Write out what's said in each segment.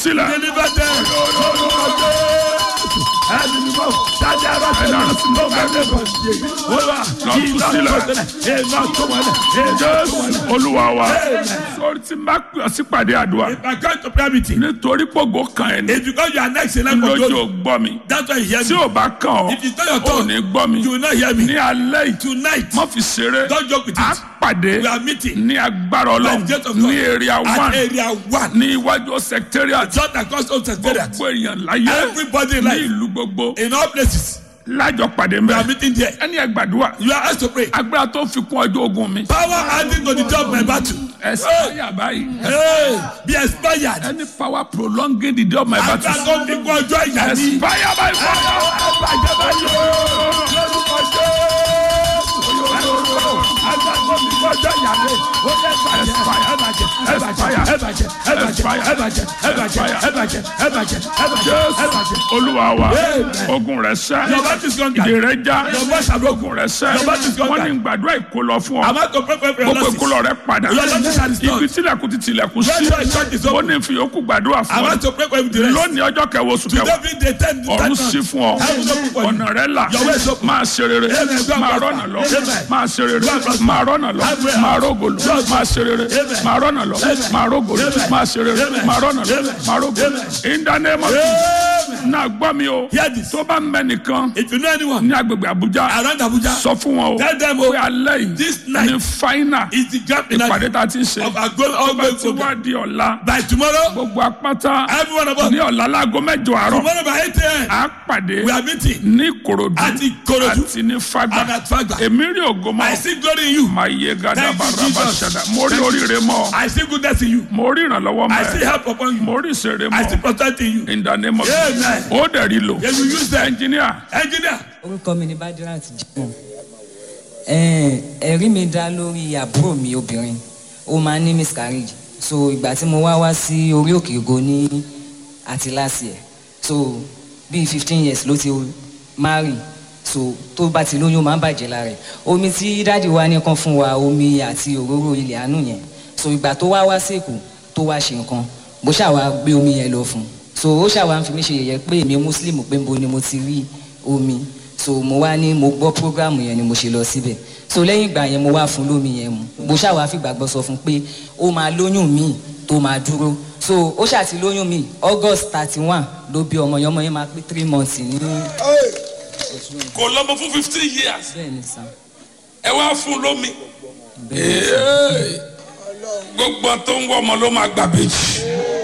sílẹ̀. Deliver them. Ẹni ni mo dájú ara Ẹni tẹ̀lé. ara sí Mo lọ́wọ́. bá dé bọ̀ sí i. Ó wà Lọ kí tú iná sílẹ̀. tó tẹ̀lé. Iná tó wọlé. Iná tó jésù wọlé. olúwa wa Amen. sọrí tí n bá pè ọ sípàdé àdúrà If I come to prayer meeting, nítorí pògó kan ẹ̀ ní it's because you are next in line for lójú glory. ò gbọ́ mi That's why you hear tí me. ò bá kàn ọ́ If it's not your ò turn, ní gbọ́ mi you will not hear ní me. alẹ́ yìí Tonight, má fi ṣeré don't joke with á it. pàdé We are meeting ní agbára ọlọ́run By the gate of ní God. area at one area one. ní iwájú secretariat Just across all secretariat. gbogbo èèyàn láyé Everybody in ní life. ìlú gbogbo In all places. lájọ pàdé We are mbẹ meeting there. ẹni ẹ gbàdúrà You are asked to pray. agbára tó fi kún ọjọ́ ogun mi Power adding to the job my battle. ẹ sáyà báyìí Hey, be expired. any power prolonging the day of my battle Agbára tó fi kún ọjọ́ ìyá ní. expire by fire. Jésù olúwa wa ogun rẹ sẹ́ Your battle is conquered. ìdè rẹ já Your voice shall broken. ogun rẹ sẹ́ Your battle is wọ́n conquered. ní gbàdúrà ìkólọ fún ọ I'm about to pray for your gbogbo losses. ìkólọ rẹ padà Your losses are restored. ibi tilẹ̀kùn ti tilẹ̀kùn sí Where your church is ó open. ní fi yòókù gbàdúrà I'm fún ọ about to pray for you the rest. lónìí ọjọ́ kẹwàá oṣù Today kẹwàá be the ten the ọ̀run ten sí fún ọ Heaven open for you. ọ̀nà rẹ là Your way is open. máa ṣe rere Amen. God máa prosper. rọ́nà lọ Amen. máa ṣe rere God prosper. máa rọ́nà lọ Amen. máa rógòlò God máa ṣe rere Amen. máa rọ́nà lọ Amen. máa rógòlò Amen. máa ṣe rere Amen. máa rọ́nà lọ Amen. máa rógòlò Amen. in the name of Amen. náà gbọ́ mi o Hear this. tó bá ń bẹ nìkan If you know anyone ní agbègbè Àbújá around Abuja, sọ fún wọn o tell them pé oh, alẹ́ yìí this night ní fáínà is the gap in ìpàdé life tá a ti ń ṣe of our goal tó bá ongoing ti wá program. di ọ̀la By tomorrow, gbogbo apáta every one of us, ní ọ̀la láago mẹ́jọ àárọ̀ tomorrow by 8 a.m., á pàdé we are meeting ní Ìkòròdú at Ikorodu àti ní Fágbà and at Fagba. èmi rí ògo mọ́ I see glory in you. máa yé gada Thank you, baraba Jesus. ṣẹda mo rí oríire mọ́ I see goodness in you. mo rí ìrànlọ́wọ́ I see mọ́ ẹ help upon you. mo rí ìṣeré I see mọ́ prosperity in you. in the name of Amen. Jesus ó dẹ̀ rí lò Then you use them. ẹnjìníà Engineer, orúkọ mi ni badirat jimoh ẹ̀ẹ́n, ẹ̀rí mi dá lórí àbúrò mi obìnrin ó máa ń ní miscarriage so ìgbà tí mo wá wá sí orí òkè ògo ní àti last year so bíi fifteen years ló ti marry so tó bá ti lóyún ó máa ń bàjẹ́ lára ẹ̀ omi tí dáàdi wa ní kan fún wa omi àti òróró ilẹ̀ àánú yẹn so ìgbà tó wá wá sí èkó tó wá ṣe nǹkan bó ṣàwá gbé omi yẹn lọ fún un so ó ṣàwá ń fi mí ṣe yẹ̀yẹ́ pé èmi muslim pé nbo ni mo ti rí omi so mo wá ní mo gbọ́ program yẹn ni mo ṣe lọ síbẹ̀ so lẹ́yìn ìgbà yẹn mo wá fún lómi yẹn mu mo ṣàwá fi gbàgbọ́ sọ fún pé ó máa lóyún míì tó máa dúró so ó ṣàti lóyún míì august thirty one ló bí ọmọ yẹn ọmọ yẹn máa pé three months ní kò lọ́mọ fún fifteen years bẹ́ẹ̀ ni sàn ẹ wá fún lómi bẹ́ẹ̀ ni sàn. gbogbo tó ń wọ ọmọ ló máa gbà bèjì.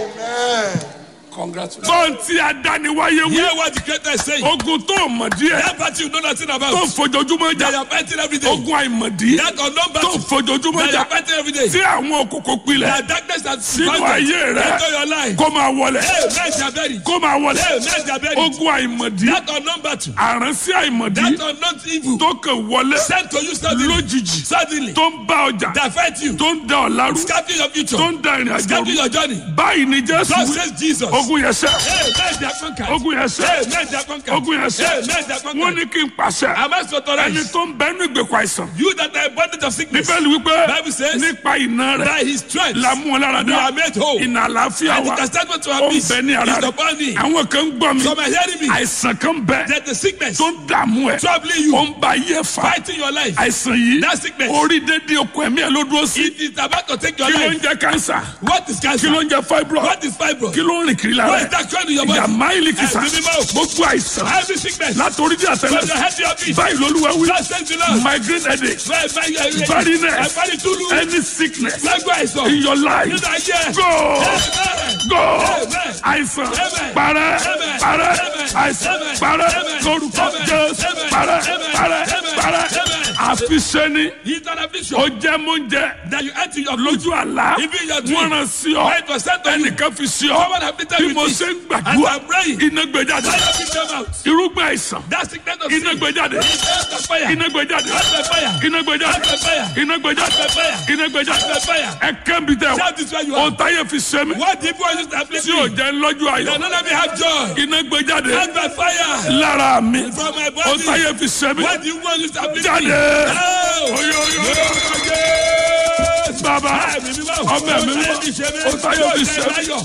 congratulations. bọ́ǹtì adániwáyé wí hear what the creator is saying. ogun tó mọ̀ díẹ̀ That party you know nothing tó about. fojoojúmọ́ That you jà are fighting every day. ogun àìmọ̀dí That unknown tó battle. fojoojúmọ́ That you jà are fighting every day. tí àwọn òkòkò pilẹ̀ That darkness that sínú ayé rẹ into your life. kó máa wọlé Hey, men shall bury. kó máa wọlé Hey, men shall bury. ogun àìmọ̀dí That unknown battle. àránsí àìmọ̀dí That unknown evil. tó kàn wọlé Sent to you suddenly. lójijì Suddenly. tó ń bá ọjà That fight you. tó ń da ọ̀la rú Scatter your future. tó ń da ìrìn àjò Scatter rú your journey. báyìí ni jésù God wí. says Jesus. ogun yẹn sẹ́ Hey, men shall conquer. ogun yẹn sẹ́ Hey, men shall conquer. ogun yẹn Hey, sẹ́ men shall conquer. wọ́n ní kí n pàṣẹ Am I so ẹni authorized? tó ń bẹ́nu ìgbèkùn àìsàn You that are in bondage of sickness. bíbélì wípé Bible says, nípa iná rẹ̀ By his stripes. la mú ọ lára We dá are made whole. iná àlàáfíà And the wa chastisement to ó our ń peace bẹ ní ara is rẹ̀ upon thee. àwọn kan ń gbọ́ mi Some are hearing me. àìsàn kan bẹ That the sickness tó ń dààmú ẹ troubling you. ó ń ba ayé fa Fighting your life. àìsàn yìí That sickness. orí dédé okùn ẹ̀mí ẹ̀ ló dúró sí It is about to take your kí ló ń life. jẹ kánsà What is kí cancer? ló ń jẹ fibroid What is fibro? kí ló ń rìn kiri lára What is ẹ̀ that trend in your body? ìyá máìlì kìsà Ẹ̀mí mímọ́. gbogbo àìsàn Every sickness. látòrí dí From your àtẹlẹ head to your feet. báyìí lolúwa wí God says the Lord. migraine headache Bẹ́ẹ̀ bẹ́ẹ̀ yẹ Barrenness. Ẹ̀fọ́ni túlù. any sickness Lágbó àìsàn. in your life Nínú ayé. go Amen. go Amen. àìsàn Amen. parẹ́ Amen. parẹ́ Amen. àìsàn Amen. parẹ́ Amen. lórúkọ Amen. jésù Amen. parẹ́ Amen. parẹ́ Amen. parẹ́ Amen. àfiṣẹ́ni He's an affliction. ó jẹ́ múnjẹ That you enter your lójú àlá Even your dream. wọ́n rán sí ọ When it was sent to you. ẹnìkan fi sí ọ Someone afflicted bí with mo it. ṣe ń As gbàdúrà I'm praying. iná gbé jáde Fire pick them out. irúgbìn àìsàn That sickness of iná sin. gbé jáde That's fire. iná gbé jáde That's fire. iná gbé jáde That's fire. iná gbé jáde That's fire. iná gbé jáde That's fire. ẹ kẹ́mi tẹ Shout this where you ohun are. táyé fi ṣe mí What the people used to afflict tí ò me. jẹ́ lọ́jọ́ They ayọ̀ don't let me have joy. iná gbé jáde That's by fire. lára mi From my ohun body. táyé fi ṣe mí What the people used to afflict me. jáde Oh. oyo oyo oyo bàbá ọmọ mi mímọ́ ohun táyé fi ṣe mí.